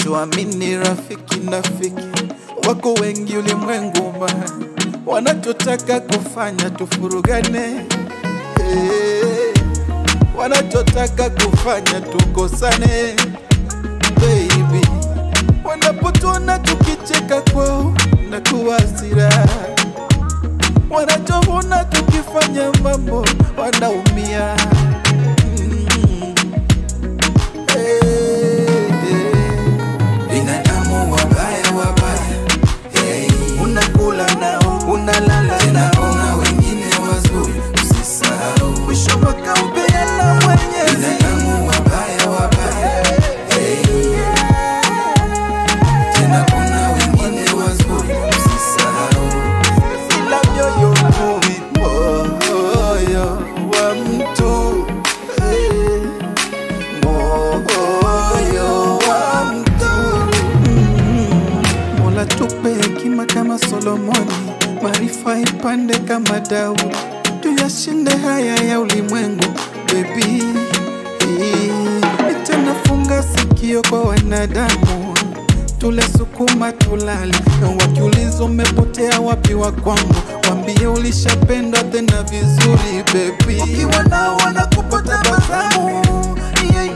tuamini rafiki nafiki wako wengi ulimwengu ma wanachotaka kufanya tufurugane eh, wanachotaka kufanya tukosane baby wanapotona tukicheka kwao na kuwasira wanachovuna tukifanya mambo wanaumia Mm. Eh, eh. binadamu wabaya wabaya hey. unakula nao unalala tena nao kuna wengine wazuri usisahau mwisho wakaupeana mwenyezi binadamu wabaya wabaya hey. tena kuna wengine wazuri usisahau ila mioyo kumi moyo wa mtu eh, moyo wa mtu Mm. Mola tupe hekima kama Solomoni, maarifa ipande kama Daudi, tuyashinde haya ya ulimwengu bebi. Nitanafunga sikio kwa wanadamu, tule sukuma tulale, wakiuliza umepotea wapi wa kwangu, wambie ulishapendwa tena vizuri bebi. Ukiwa nao wanakupa tabasamu yeah,